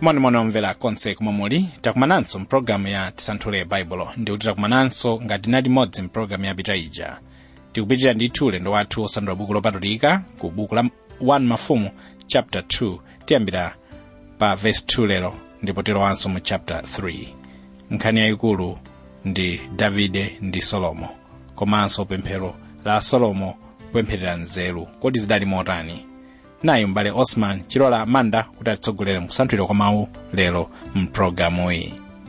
monimoni omvera konse komwe muli takumananso mpulogalamu ya tisanthule baibulo ndikuti takumananso ngati nali modzi mpulogalamu yapita ija tikupitirira ndithu ulendo wathu osandula buku lopatulika ku buku la 1 mafumu chapter 2 tiyambira pa verse 2 lero ndipo tilowanso mu chapter 3 nkhani yayikulu ndi davide ndi solomo komanso pemphero la solomo kupempherera nzeru kodi zidali motani nayi m'bale osman chilola amanda kuti atitsogolere mukusanthulira kwa mawu lero mpulogalamu iyi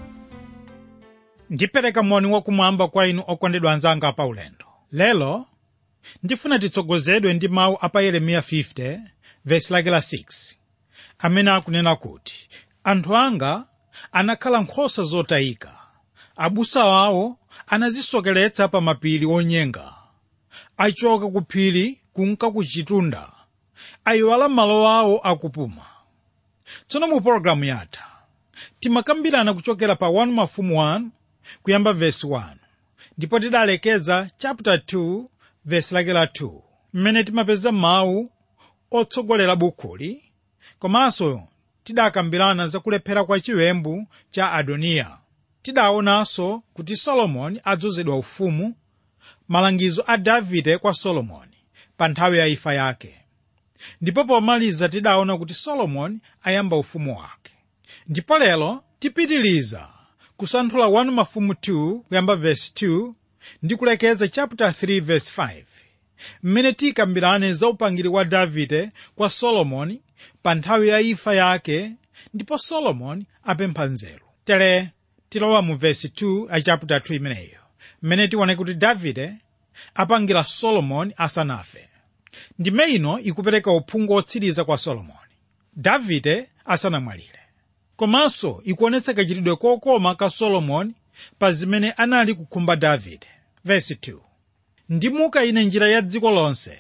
ndipereka moni wakumwamba kwa inu okondedwa anzanga pa ulendo lero ndifuna titsogozedwe ndi mawu a pa yeremiya 50 vesi lake la 6 amene akunena kuti anthu anga anakhala nkhosa zotayika abusa awo anazisokeretsa pa mapiri onyenga achoka ku phiri kunka ku chitunda ayiwala malo awo akupuma tsono mu pologalamu yatha timakambirana kuchokera pa 1 mafumu 1 kuyamba vesi 1 ndipo tidalekeza chapter 2 vesi lake la 2 mmene timapeza mawu otsogolera bukhuli komanso tidakambirana za kulephera kwa chiwembu cha adoniya tidaonanso kuti solomoni adzozedwa ufumu malangizo a davide kwa solomoni pa nthawi ya imfa yake ndipo pomaliza tidaona kuti solomoni ayamba ufumu wake ndipo lero tipitiliza kusanthula 1 mafumu 2 kuyamba vesi 2 ndi kulekeza chapter 3 vesi 5 mmene tikambirane za upangiri wa davide kwa solomoni pa nthawi ya imfa yake ndipo solomoni apempha nzeru tere tilowa mu vesi 2 a chapter 2 imeneyo mmene tione kuti davide apangira solomoni asanafe ndime ino ikupereka uphungu otsiriza kwa solomoni davide asanamwalire komanso ikuonetsa kachitidwe kokoma ka solomoni pa zimene anali kukhumba davide vesi 2 ndimuka ine njira ya dziko lonse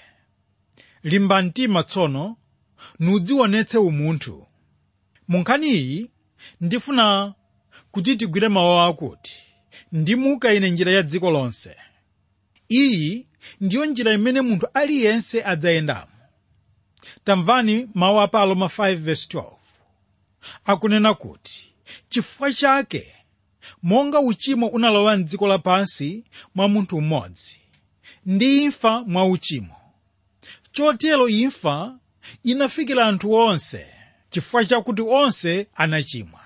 limba mtima tsono nudzionetse umunthu mu nkhani iyi ndifuna kuti tigwire mawu akuti ndimuka ine njira ya dziko lonse iyi ndiyo njira imene munthu aliyense adzayendamo tamvani mawu a paloma 5:12 akunena kuti chifukwa chake monga uchimo unalowa mdziko lapansi mwa munthu mmodzi ndi imfa mwa uchimo chotero imfa inafikira anthu onse chifukwa chakuti onse anachimwa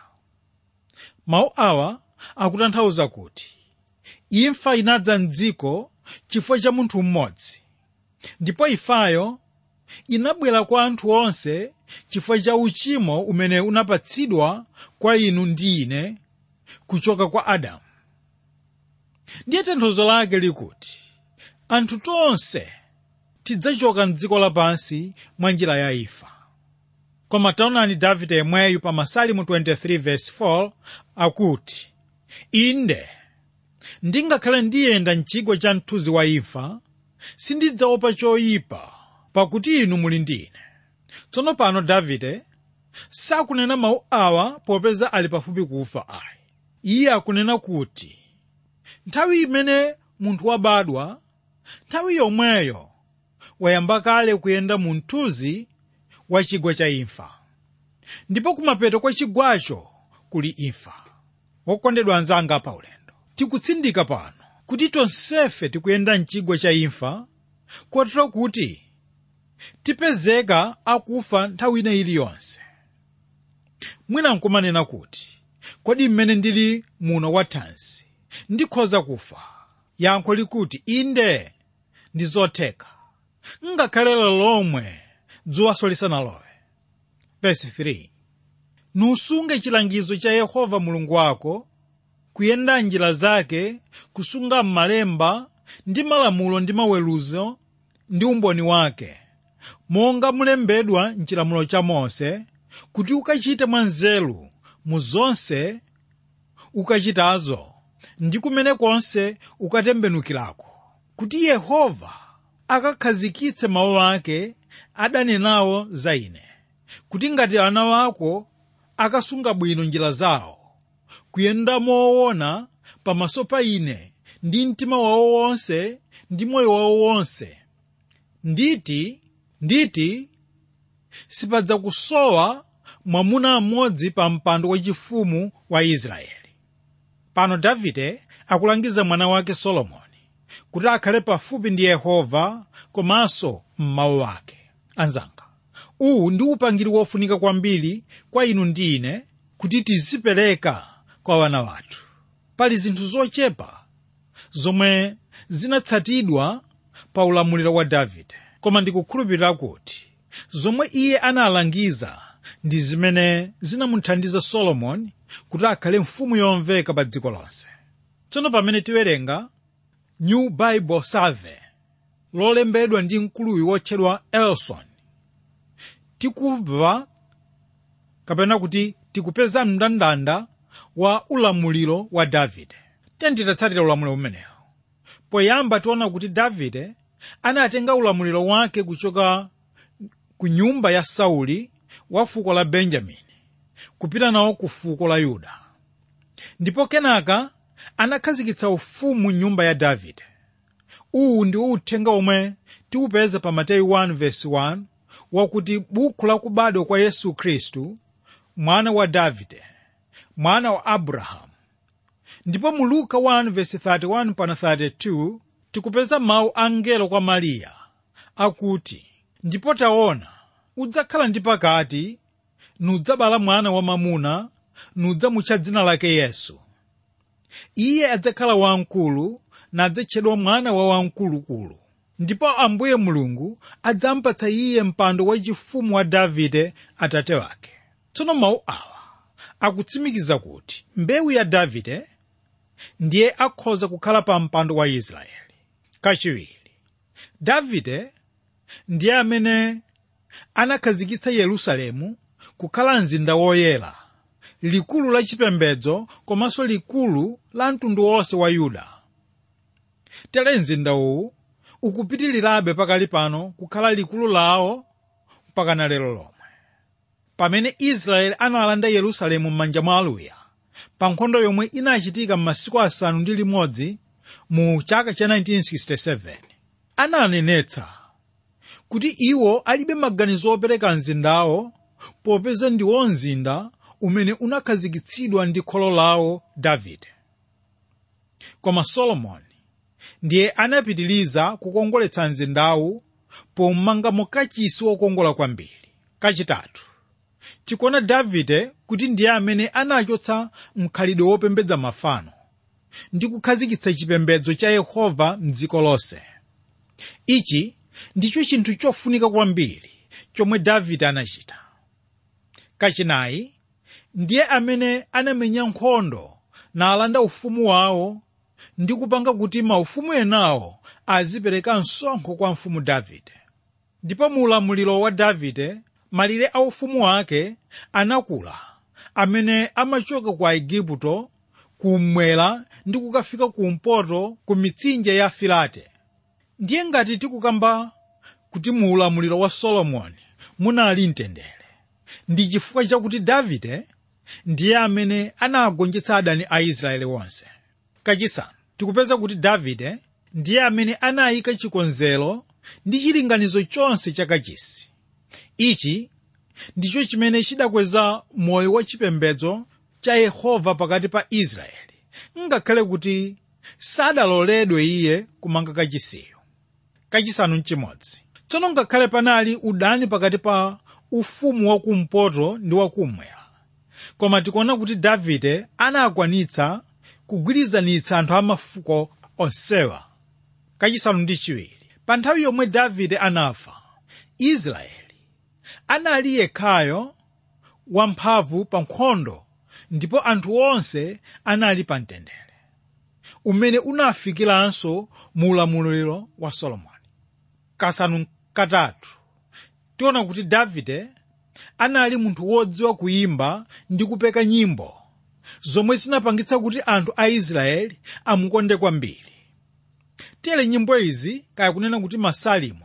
mawu awa akutanthauza kuti imfa inadza mdziko chifukwa cha munthu mmodzi ndipo imfayo inabwera kwa anthu onse chifukwa cha uchimo umene unapatsidwa kwa inu ndi ine kuchoka kwa adamu ndiye tanthauzo lake likuti anthu tonse tidzachoka mdziko lapansi mwa njira ya imfa koma taonani davide yemweyu pa masalimu 23:4 akuti inde ndingakhale ndiyenda mchigwa cha mthunzi wa imfa sindidzaopa choyipa pakuti inu muli ndi ine tsono pano davide sakunena mawu awa popeza ali pafupi kufa ayi iye akunena kuti nthawi imene munthu wabadwa nthawi yomweyo wayamba kale kuyenda mu mthunzi wa chigwa cha imfa ndipo kumapeto kwa chigwacho kuli imfa wokondedwa anzanga pa ulendo tikutsindika pano kuti tonsefe tikuyenda mchigwa cha imfa kotero kuti tipezeka akufa nthawi ina iliyonse mwina nkumanena kuti kodi mmene ndili muno wathansi ndikhoza kufa yankho likuti inde ndi zotheka ngakhale lomwe dzuwaso lisanalowe verse 3 nusunge chilangizo cha yehova mulungu wako kuyenda njira zake kusunga malemba ndi malamulo ndi maweruzo ndi umboni wake monga mulembedwa mchilamulo cha mose kuti ukachite mwanzeru mu zonse ukachitazo ndi kumene konse ukatembenukirako kuti yehova akakhazikitse mawu ake adanenawo za ine kuti ngati ana wako akasunga bwino njira zawo kuyenda moona pamaso pa ine ndi mtima wawo wonse ndi moyo wawo wonse nditi nditi sipadza kusowa mwamuna mmodzi pa mpando wachifumu wa israeli pano davide akulangiza mwana wake solomoni kuti akhale pafupi ndi yehova komanso m'mawu ake anzanga uwu ndi upangiri wofunika kwambiri kwa inu ndi ine kuti tizipereka kwa wana wathu pali zinthu zochepa zomwe zinatsatidwa pa ulamuliro wa davide koma ndikukhulupirira kuti zomwe iye analangiza ndi zimene zinamuthandiza solomoni kuti akhale mfumu yomveka pa dziko lonse tsono pamene tiwerenga new bible survey lolembedwa ndi mkuluwi wotchedwa elson tikubva kapena kuti tikupeza mndandanda wa ulamuliro wa davide tenditatsatira ulamuliro umenewu poyamba tiona kuti davide anatenga ulamuliro wake kuchoka ku nyumba ya sauli wa fuko la benjamini kupita nawo ku fuko la yuda ndipo kenaka anakhazikitsa ufumu nyumba ya davide uwu ndiwo uthenga omwe tiupeza pa mateyu 1:1 wakuti buku la kubadwa kwa yesu khristu mwana wa davide mwana wa abrahamu ndipo mu luka 1:31 pana 32 tikupeza mawu a mngelo kwa mariya akuti ndipo taona udzakhala ndi pakati nudzabala mwana wamamuna nudzamutcha dzina lake yesu iye adzakhala wamkulu nadzatchedwa mwana wa wamkulukulu ndipo ambuye mulungu adzampatsa iye mpando wachifumu wa davide atate wake tsono mawu awa akutsimikiza kuti mbewu ya davide ndiye akhoza kukhala pa mpando wa israeli kachiwiri davide ndiye amene anakhazikitsa yerusalemu kukhala mzinda woyera likulu la chipembedzo komanso likulu la mtundu wonse wa yuda tere mzinda uwu ukupitirirabe pakali pano kukhala likulu lawo mpakana lero lomwe pamene israeli analanda yerusalemu m'manja mwa aluya pa nkhondo yomwe inachitika m'masiku asanu ndi limodzi mu chaka cha 1967 ananenetsa kuti iwo alibe maganizo opereka mzindawo popeza ndiwo mzinda umene unakhazikitsidwa ndi kholo lawo davide koma solomoni ndiye anapitiliza kukongoletsa mzindawu pomangamo kachisi wokongola kwambiri kachitatu tikuona davide kuti ndiye amene anachotsa mkhalidwe wopembedza mafano ndi kukhazikitsa chipembedzo cha yehova mdziko lonse ichi ndicho chinthu chofunika kwambiri chomwe davide anachita kachinayi ndiye amene anamenya nkhondo nalanda ufumu wawo ndi kupanga kuti maufumu enawo azipereka msonkho kwa mfumu davide ndipo mu ulamuliro wa davide malire a ufumu wake anakula amene amachoka ku aigupto kummwera ndi kukafika kumpoto ku mitsinje ya filate ndiye ngati tikukamba kuti mu ulamuliro wa solomoni munali mtendere ndi chifukwa chakuti davide ndiye amene anagonjetsa adani a israeli wonse kachisanu tikupeza kuti davide ndiye amene anayika chikonzero ndi chilinganizo chonse chakachisi ichi ndicho chimene chidakweza moyo wa chipembedzo cha yehova pakati pa israeli ngakhale kuti sadaloledwe iye kumanga kachisiyo kachisanu mchimodzi tsono ngakhale panali udani pakati pa ufumu wakumpoto ndi wakummwera koma tikuona kuti davide anakwanitsa kugwirizanitsa anthu amafuko onsewa kachisanu ndi chiwiri pa nthawi yomwe davide anafa israeli anali yekhayo wamphamvu pa nkhondo ndipo anthu onse anali pa mtendere umene unafikiranso mu ulamuliro wa solomoni kasanu katatu tiona kuti davide anali munthu wodziwa kuyimba ndi kupeka nyimbo zomwe zinapangitsa kuti anthu a israeli amukonde kwambiri tere nyimbo izi kaya kunena kuti masalimo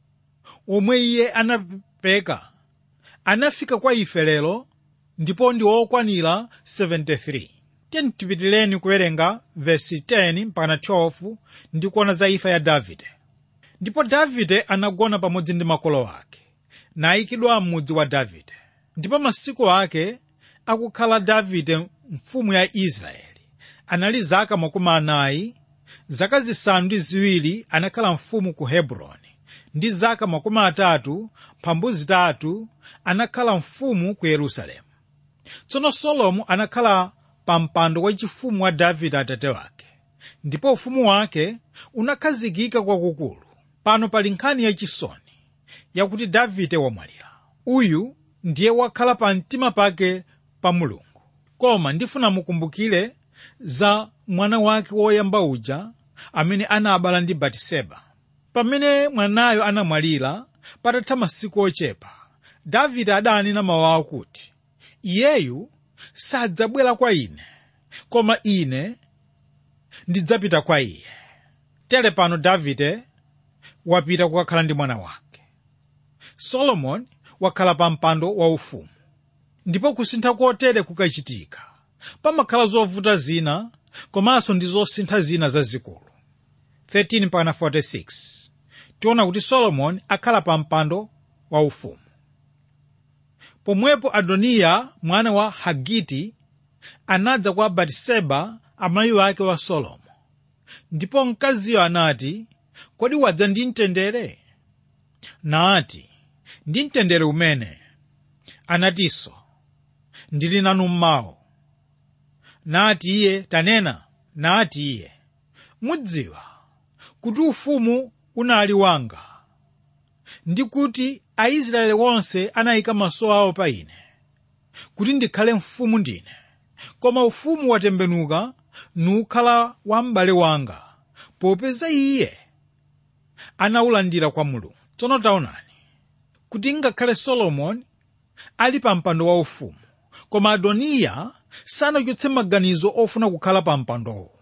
omwe iye anapeka anafika kwa ife lero ndipo ndi okwanira 73 tiyeni tipitireni kuwerenga vesi 10 mpaka 12 ndi kuona za imfa ya davide ndipo davide anagona pamodzi ndi makolo ake nayikidwa m'mudzi wa davide ndipo masiku ake akukhala davide mfumu ya israeli anali zaka makumi anayi zaka zisanu ndi ziwiri anakhala mfumu ku hebroni ndi zaka makumi atatu mphambu zitatu anakhala mfumu ku yerusalemu tsono solomo anakhala pa mpando wachifumu wa davide atate wake ndipo ufumu wake unakhazikika kwakukulu pano pali nkhani yachisoni yakuti davide wamwalira uyu ndiye wakhala pa mtima pake pa mulungu koma ndifuna mukumbukire za mwana wake woyamba uja amene anabala ndi batiseba pamene mwanayo anamwalira patatha masiku ochepa davide adanena mawu akuti iyeyu sadzabwera kwa ine koma ine ndidzapita kwa iye tere pano davide wapita kukakhala ndi mwana wake solomoni wakhala pa mpando waufumu ndipo kusintha kotere kukachitika pamakhala zovuta zina komanso ndi zosintha zina zazikulu 13-46 tiona kuti solomoni akhala pa mpando waufumu pomwepo adoniya mwana wa hagiti anadza kwa batiseba amayi wake wa solomo ndipo mkaziyo anati kodi wadza ndi mtendere nati ndi mtendere umene anatinso ndili nanu mmawo nati iye tanena nati iye mudziwa kuti ufumu unali wanga ndi kuti aisraeli onse anayika maso awo pa ine kuti ndikhale mfumu ndine koma ufumu watembenuka nukhala wa m'bale wanga popeza iye anawulandira kwa mulungu tsono taonani kuti ngakhale solomoni ali pa mpando waufumu koma adoniya sanachotse maganizo ofuna kukhala pa mpandowo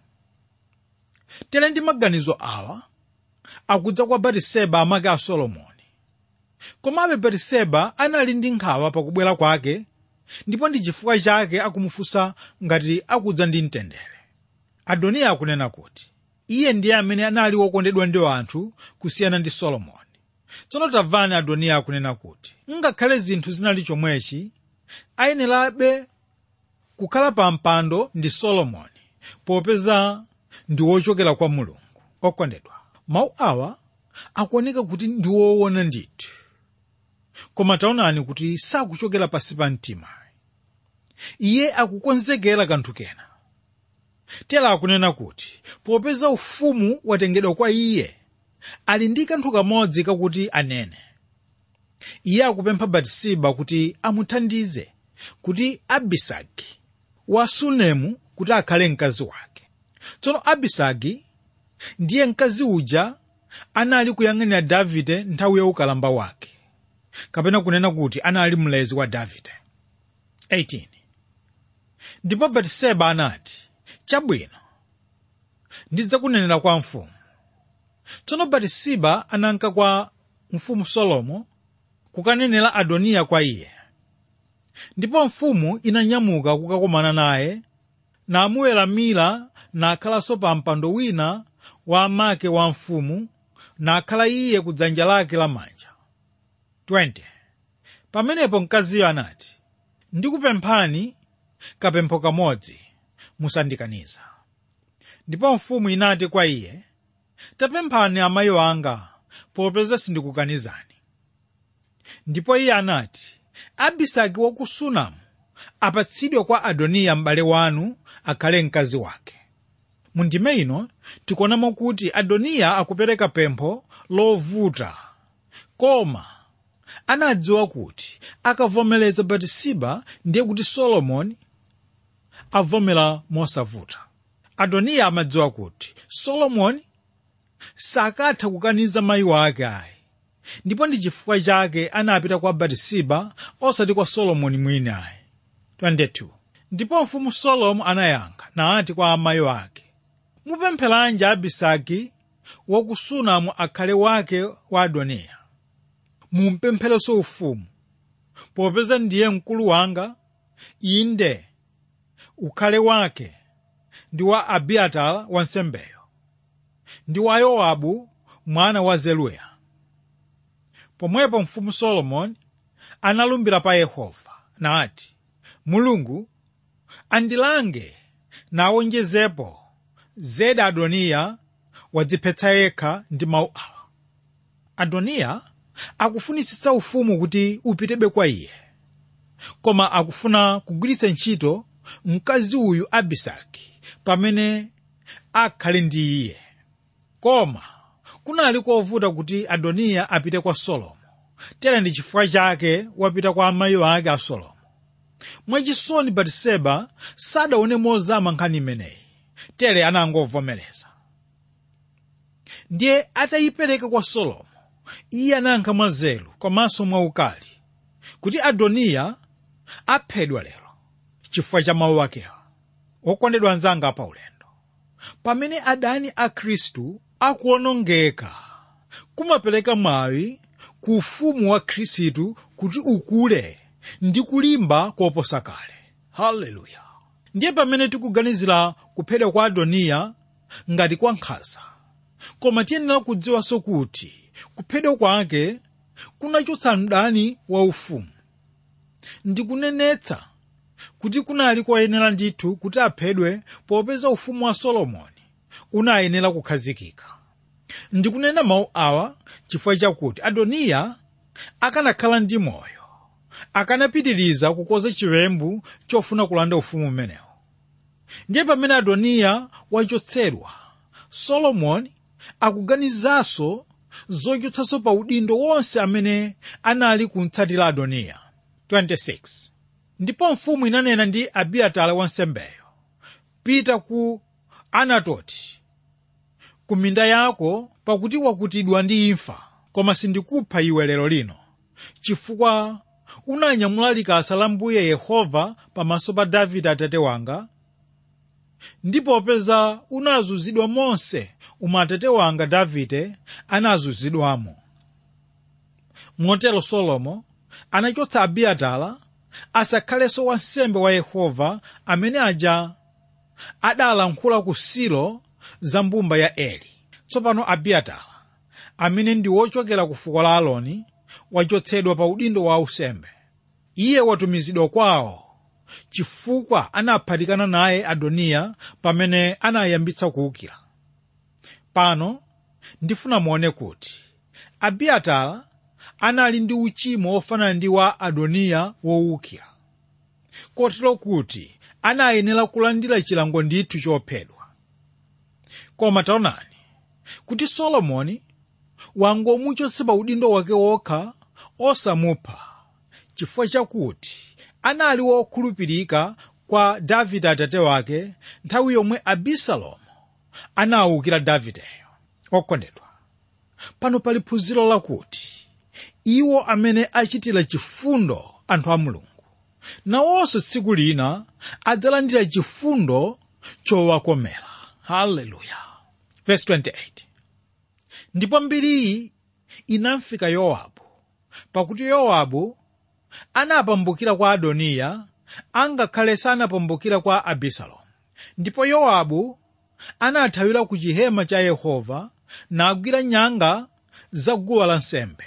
tere ndi maganizo awa akudza kwa batiseba amake a solomoni komabe batiseba anali ndi nkhawa pakubwera kwake ndipo ndi chifukwa chake akumufunsa ngati akudza ndi mtendere adoniya akunena kuti iye ndiye amene anali wokondedwa ndi anthu kusiyana ndi solomoni tsono tamvani adoniya akunena kuti ngakhale zinthu zinali chomwechi ayenerabe kukhala pa mpando ndi solomoni popeza ndi wochokera kwa mulungu okondedwa mawu awa akuoneka kuti ndi woona ndithu koma taonani kuti sakuchokera pansi pa mtima iye akukonzekera kanthu kena tera akunena kuti popeza ufumu watengedwa kwa iye ali ndi kanthu kamodzi kakuti anene iye akupempha batisiba kuti amuthandize kuti abisagi wa sunemu kuti akhale mkazi wake tsono abisagi ndiye mkazi uja anali kuyang'anira davide nthawi ya ukalamba wake kapena kunena kuti anali mlezi wa davide 18 ndipo batiseba anati chabwino ndidzakunenera kwa mfumu tsono batisiba ananka kwa mfumu solomo kukanenera adoniya kwa iye ndipo mfumu inanyamuka kukakomana naye namuweramira nakhalanso pa mpando wina wa amake wa mfumu nakhala iye ku dzanja lake lamanja 20 pamenepo mkaziyo anati ndikupemphani kapempho kamodzi musandikaniza ndipo mfumu inati kwa iye tapemphani amayi wanga popeza sindikukanizani ndipo iye anati abisagi wa ku sunamu apatsidwe kwa adoniya m'bale wanu akhale mkazi wake mu ndime ino tikuonamo kuti adoniya akupereka pempho lovuta koma anadziwa kuti akavomereza batisiba ndiye kuti solomoni avomera mosavuta adoniya amadziwa kuti solomoni sakatha kukaniza mayi wake ayi ndipo ndi chifukwa chake anapita kwa batisiba osati kwa solomoni mwini ayi 22 ndipo mfumu solomo anayankha nati kwa amayi wake mupempheranji abisagi waku sunamu akhale wake wa adoniya mumpempherenso ufumu popeza ndiye mkulu wanga inde ukhale wake ndi wa abiatara wansembeyo ndi wa yowabu mwana wa zeruya pomwepo mfumu solomoni analumbira pa yehova nati mulungu andilange nawonjezepo zedi adoniya wadziphetsa yekha ndi mawu awa adoniya akufunitsitsa ufumu kuti upitebe kwa iye koma akufuna kugwiritsa ntchito mkazi uyu abisagi pamene akhale ndi iye koma kunali kovuta kuti adoniya apite kwa solomo tere ndi chifukwa chake wapita kwa amayi ake a solomo mwachisoni batiseba sadaone mozama nkhani imeneyi tere anangovomereza ndiye atayipereka kwa solomo iye anayankha mwanzeru komanso mwaukali kuti adoniya aphedwa lero chifukwa cha mawu akewa okondedwa anzanga pa ulendo pamene adani a khristu akuonongeka kumapereka mwayi ku ufumu wa khristu kuti ukule ndi kulimba koposa kale haleluya ndiye pamene tikuganizira kuphedwa kwa adoniya ngati kwa nkhanza koma tiyenera kudziwanso kuti kuphedwa kwake kunachotsa mdani wa ufumu ndikunenetsa kuti kunali koyenera ndithu kuti aphedwe popeza ufumu wa solomoni unayenera kukhazikika ndikunena mawu awa chifukwa chakuti adoniya akanakhala ndi moyo akanapitiriza kukonza chiwembu chofuna kulanda ufumu umenewo ndiye pamene adoniya wachotsedwa solomoni akuganizanso zochotsanso pa udindo wonse amene anali kumtsatira adoniya 26 ndipo mfumu inanena ndi abiatara wansembeyo pita ku anatoti ku minda yako pakuti wakutidwa ndi imfa koma sindikupha iwe lero lino chifukwa unanyamula likasa la mbuye yehova pamaso pa davide atate wanga ndipo popeza unazunzidwa monse umwe atate wanga davide anazunzidwamo motero solomo anachotsa abiatara asakhalenso wansembe wa yehova amene aja adalankhula ku silo za mbumba ya eli tsopano abiatara amene ndi wochokera ku fuko la aloni wachotsedwa pa udindo wa usembe iye watumizidwa kwawo chifukwa anaphatikana naye adoniya pamene anayambitsa kuwukira pano ndifuna muone kuti abiatara anali ndi uchimo wofanana ndi wa adoniya wowukira kotero kuti anayenera kulandira chilango ndithu chophedwa koma taonani kuti solomoni wangomuchotsa pa udindo wake wokha osamupha chifukwa chakuti anali wokhulupirika kwa davide atate wake nthawi yomwe abisalomu anawukira davideyo okondedwa pano pali phunziro lakuti iwo amene achitira chifundo anthu a mulungu nawonso tsiku lina adzalandira chifundo chowakomera haleluya verse 28 ndipo mbiriyi inamfika yowabu pakuti yowabu anapambukira kwa adoniya angakhale sanapambukira kwa abisalomu ndipo yowabu anathawira ku chihema cha yehova nagwira nyanga za guwa lansembe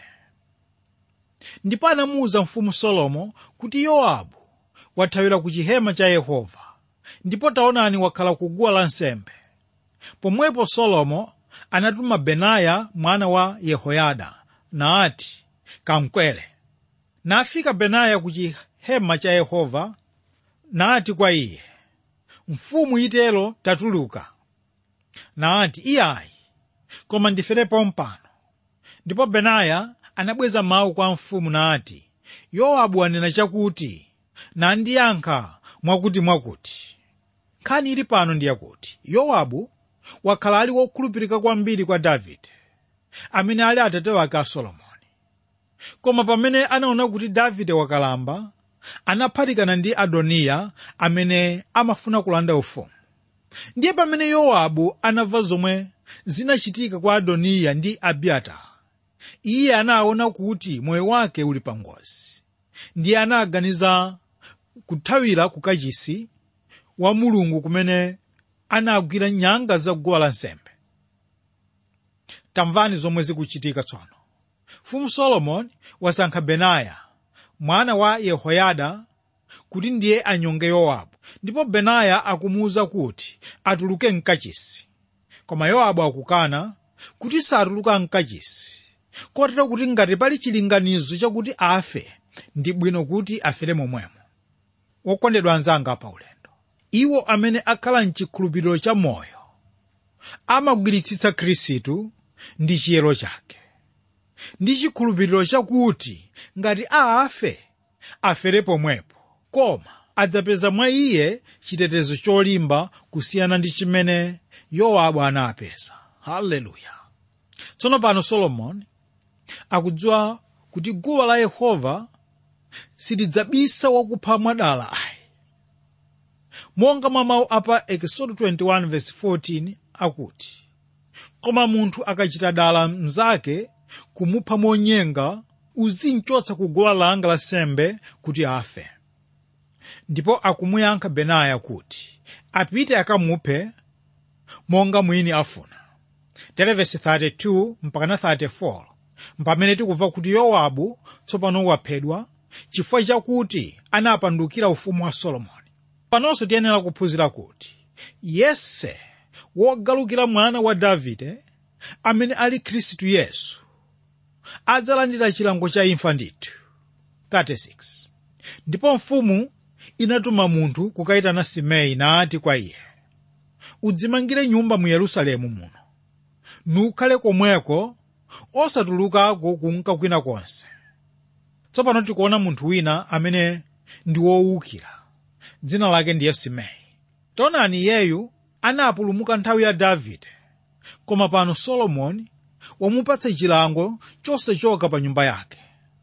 ndipo anamuwuza mfumu solomo kuti yowabu wathawira ku chihema cha yehova ndipo taonani wakhala ku guwa lansembe pomwepo solomo anatuma benaya mwana wa yehoyada naati kamkwere nafika benaya ku chihema cha yehova nati kwa iye mfumu itero tatuluka naati iyayi koma ndiferepo mpano ndipo benaya anabweza mawu kwa mfumu nati yowabu anena chakuti nandiyankha mwakuti mwakuti nkhani ili pano ndiyakuti yowabu wakhala ali wokhulupirika kwambiri kwa davide amene ali atate wake a solomoni koma pamene anaona kuti davide wakalamba anaphatikana ndi adoniya amene amafuna kulanda ufumu ndiye pamene yowabu anamva zomwe zinachitika kwa adoniya ndi abiatara iye anaona kuti moyo wake uli pangozi ndiye anaganiza kuthawira ku kachisi wa mulungu kumene anagwira nyanga za guwa lansembe tamvani zomwe zikuchitika tsono mfumu solomoni wasankha benaya mwana wa yehoyada kuti ndiye anyonge yowabu ndipo benaya akumuwuza kuti atuluke mkachisi koma yowabu akukana kuti satuluka mkachisi kotero kuti ngati pali chilinganizo chakuti afe ndi bwino kuti afere momwemo wokondedwa anzanga pa ulendo iwo amene akhala mchikhulupiriro cha moyo amagwiritsitsa khristu ndi chiyero chake ndi chikhulupiriro chakuti ngati afe afere pomwepo koma adzapeza mwa iye chitetezo cholimba kusiyana ndi chimene yowabu anapeza haleluya tsono pano solomoni akudziwa kuti guwa la yehova silidzabisa wakupha mwadala ayi monga mwa mawu apa ekisodo 21:14 akuti koma munthu akachita dala mnzake kumupha monyenga uzimchotsa ku guwa langa la sembe kuti afe ndipo akumuyankha benaya kuti apite akamuphe monga mwini afuna tere vesi 32 mpakana 34 mpamene tikumva kuti yowabu tsopano waphedwa chifukwa chakuti anapandukira ufumu wa solomoni panonso tiyenera kuphunzira kuti yese wogalukira mwana wa davide amene ali khristu yesu adzalandira chilango cha imfa ndithu 36 ndipo mfumu inatuma munthu kukayitana simei nati kwa iye udzimangire nyumba mu yerusalemu muno nukhale komweko osatulukako kunka kwina konse tsopano tikuona munthu wina amene ndi wowukira dzina lake ndiye simei taonani iyeyu anapulumuka nthawi ya davide koma pano solomoni wamupatsa chilango chosachoka pa nyumba yake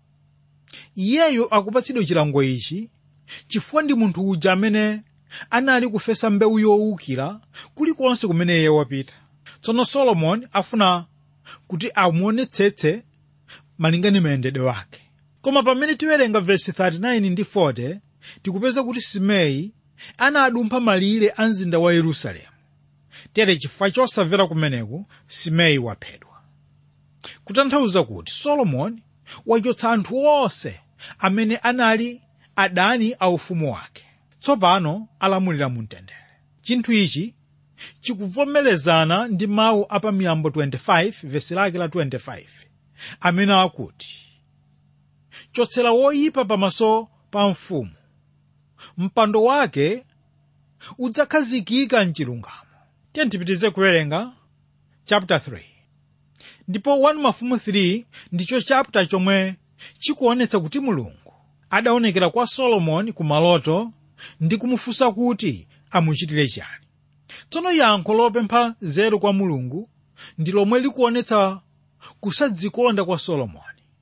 iyeyu akupatsidwa chilango ichi chifukwa ndi munthu uja amene anali kufesa mbewu yowukira kulikonse kumene iye wapita tsono solomoni afuna kuti amuonetsetse malingana mayendedwe wake koma pamene tiwerenga vesi 39 ndi 40 tikupeza kuti simei anadumpha malire a mzinda wa yerusalemu tere chifukwa chosamvera kumeneku simei waphedwa kutanthauza kuti solomoni wachotsa anthu onse amene anali adani a ufumu wake tsopano alamulira mu mtendere chinthu ichi chikuvomerezana ndi mawu a pa miyambo 25 vesi lake la 25 amene akuti chotsera woyipa pamaso pa mfumu mpando wake udzakhazikika mchilungamo tiye tipitize kuwerenga chapter 3 ndipo 1 mafumu 3 ndicho chapter chomwe chikuonetsa kuti mulungu adaonekera kwa solomoni ku maloto ndi kumufunsa kuti amuchitire chani tsono yankho lopempha nzeru kwa mulungu ndi lomwe likuonetsa kusadzikonda kwa solomoni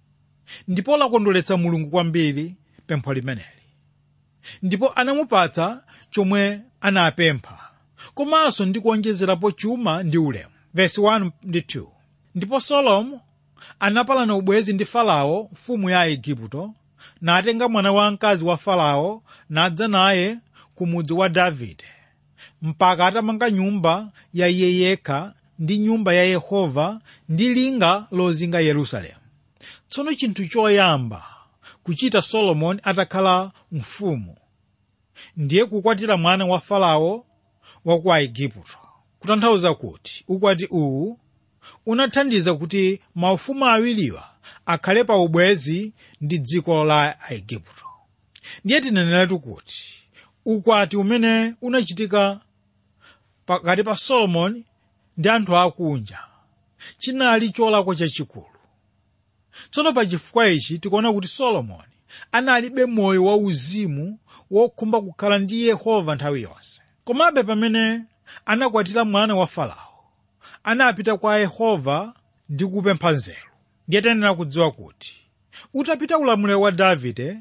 ndipo lakondweretsa mulungu kwambiri pempho limeneli ndipo anamupatsa chomwe anapempha komanso ndi kuonjezerapo chuma ndi ulemu vesi 1 ndi 2 ndipo solomo anapalana ubwezi ndi farao mfumu ya igupto natenga mwana wamkazi wa farao nadza naye ku mudzi wa davide mpaka atamanga nyumba ya iye yekha ndi nyumba ya yehova ndi linga lozinga yerusalemu tsono chinthu choyamba kuchita solomoni atakhala mfumu ndiye kukwatira mwana wa farao wa ku aigupto kutanthauza kuti ukwati uwu unathandiza kuti maufumu awiriwa akhale pa ubwezi ndi dziko la aigupto ndiye tineneratu kuti ukwati umene unachitika pakati pa solomoni ndi anthu akunja chinali cholakwa chachikulu tsono pa chifukwa ichi tikuona kuti solomoni analibe moyo wauzimu wokhumba kukhala ndi yehova nthawi yonse komabe pamene anakwatira mwana wa farao anapita kwa yehova ndi kupempha nzeru ndiye tiyenera kudziwa kuti utapita ulamuliro wa davide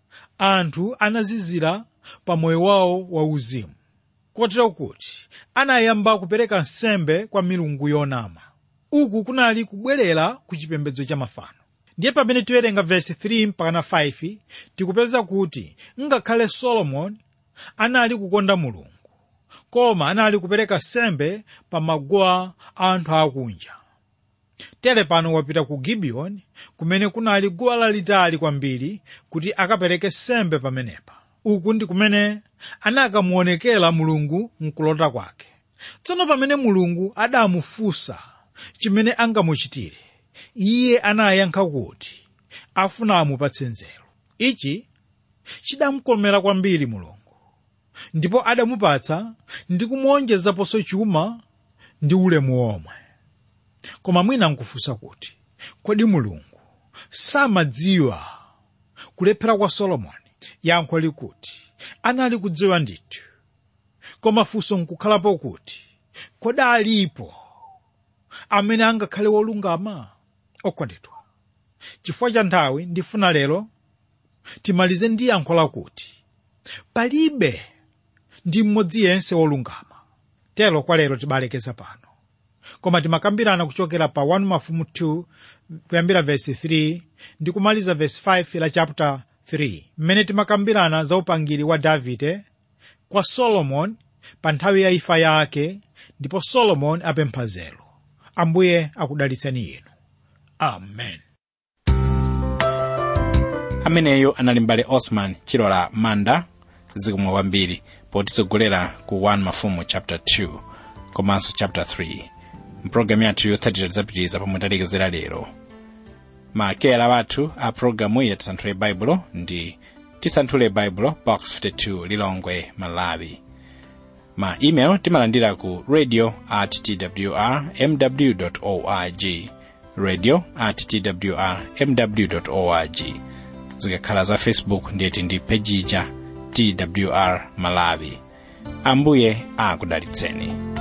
anthu anazizira pa moyo wawo wauzimu kotero kuti anayamba kupereka nsembe kwa milungu yonama uku kunali kubwerera ku chipembedzo cha mafano ndiye pamene tiwerenga vesi 3 mpakana 5 tikupeza kuti ngakhale solomoni anali kukonda mulungu koma anali kupereka nsembe pa maguwa a anthu akunja tere pano wapita ku gibiyoni kumene kunali guwa lalitali kwambiri kuti akapereke nsembe pamenepa uku ndi kumene anakamuonekera mulungu mkulota kwake tsono pamene mulungu adamufunsa chimene angamuchitire iye anayankha kuti afuna amupatse nzeru ichi chidamukomera kwambiri mulungu ndipo adamupatsa ndi kumuonjezaponso chuma ndi ulemu omwe koma mwina nkufunsa kuti kodi mulungu samadziwa kulephera kwa solomoni yankho likuti anali kudziwa ndithu koma funso nkukhalapo kuti kodi alipo amene angakhale wolungama okondedwa chifukwa cha nthawi ndifuna lero timalize ndi yankho lakuti palibe ndi mmodzi yense wolungama tero kwa lero tibalekeza pano koma timakambirana kuchokera pa 1 mafumu 2 kuyambira vesi 3 ndi kumaliza vesi 5 la chapter 3 mmene timakambirana za upangiri wa davide kwa solomoni pa nthawi ya imfa yake ndipo solomoni apempha nzeru ambuye akudalitseni inu amen ameneyo anali mbale osman chilola manda zikumwa kwambiri potitsogolera ku 1 mafumu chapter 2 komanso chapter 3 mpulogalamu yathu yotsatira tidzapitiriza pomwe talekezera lero maakeyala wathu a pulogalamu ya tisanthule baibulo ndi tisanthule baibulo box 52 lilongwe malawi ma email timalandira ku radio at twr mw org radio at twr mw org zikakhala za facebook ndiyeti ndi pejija twr malawi ambuye akudalitseni